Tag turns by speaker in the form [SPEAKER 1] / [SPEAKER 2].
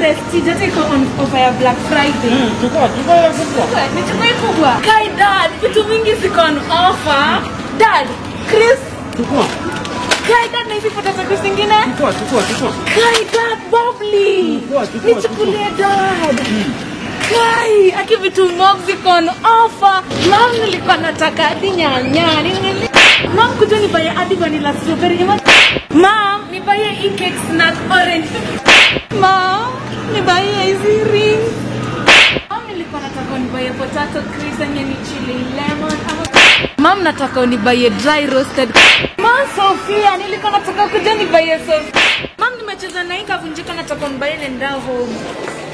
[SPEAKER 1] prestige hata iko on offer ya black friday
[SPEAKER 2] Mm, chukua, chukua hiyo kubwa.
[SPEAKER 1] nichukue kubwa kai dad vitu mingi ziko on offer dad chris
[SPEAKER 2] Chukua,
[SPEAKER 1] kai dad na hizi photo za chris zingine
[SPEAKER 2] chukua, chukua, chukua.
[SPEAKER 1] kai dad bubbly
[SPEAKER 2] Chukua, chukua,
[SPEAKER 1] nichukulie dad kai aki vitu mob ziko on offer mam nilikuwa nataka hadi nyanya Nili- mam kuja nibaye hadi vanilla strawberry Ima- mam nibaye hii cake snack orange mam nibaye hizi rings mam nilikuwa nataka unibaye potato crisp yenye ni chili lemon ama mam nataka unibaye dry roasted mam sofia nilikuwa nataka kuja nibaye sofia mam nimecheza na hii kavunjika nataka unibaye nenda home